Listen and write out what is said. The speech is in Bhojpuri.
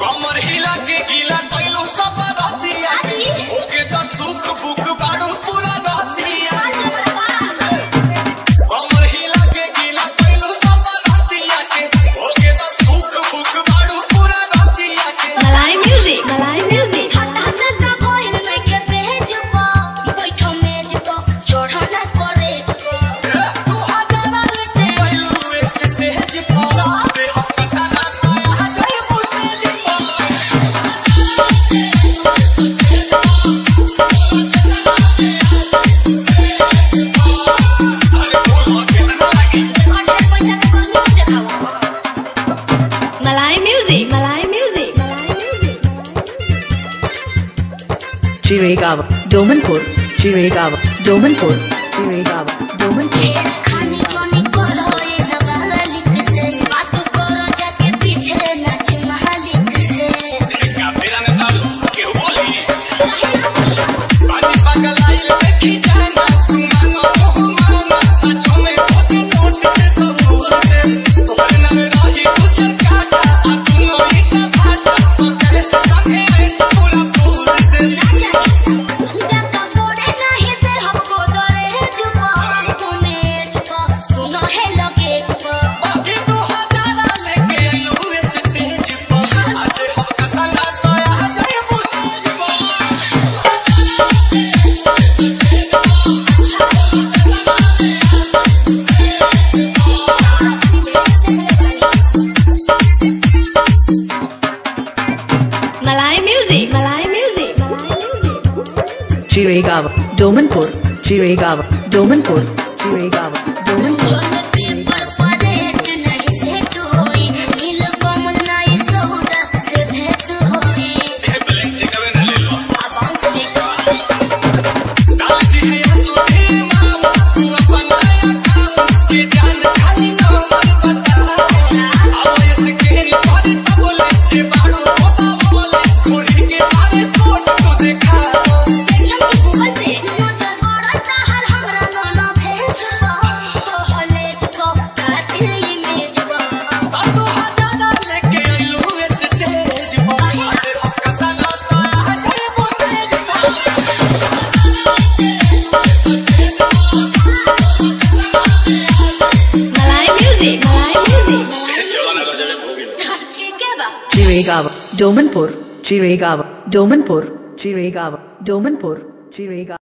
कमर हिला के गीला कइलो सब रहतिया ओके तो सुख बुक बाड़ू पूरा रहतिया कमर हिला के गीला कइलो सब रहतिया के ओके तो सुख बुक बाड़ू पूरा रहतिया के मलाई म्यूजिक मलाई म्यूजिक तू हजारा लेके आइलू ए स्टेज पर दे हम पता ना पाया जाए मुझे पर अरे बोल के ना लगी मलाई म्यूजिक मलाई music Chirigava, Domanpur, Chirigava, Domanpur, Chirigava, Domanpur. का मेरा ने डालू के बोली पानी पागल आई देखी जाना तू मांगो मोह मांगो सचो में खोटे नोट से तो बोलते तोहरे नाम रही कुछ काटा आ तू नो इतना भाटा तो कैसे संगे ऐसे पूरा पूरा से सुनो है लगेज पर बाकी तू हजारा लेके आइलू ए स्टेज पर आज हम कथा ना पाया जाए मुझे पर मलाई म्यूजिक मलाई music Chirigava, Domanpur, Chirigava, Domanpur, Chirigava, Domanpur. Blank cheque में ना ले लो दादी है या सोचे मामा तू अपना या काम के जान खाली न मन बता आओ ये के पर तो बोले जे बाड़ो होता बोले थोड़ी के बारे फोटो तो देखा तू हजारा लेके आइलू ए स्टेज पर आज हम कथा ना पाया जाए मुझे मलाई म्यूजिक मलाई म्यूजिक चलो ना गजरे भोगी ठीक है बा Chirigava, Domanpur, Chirigava, Domanpur, Chirigava, Domanpur, Chirigava.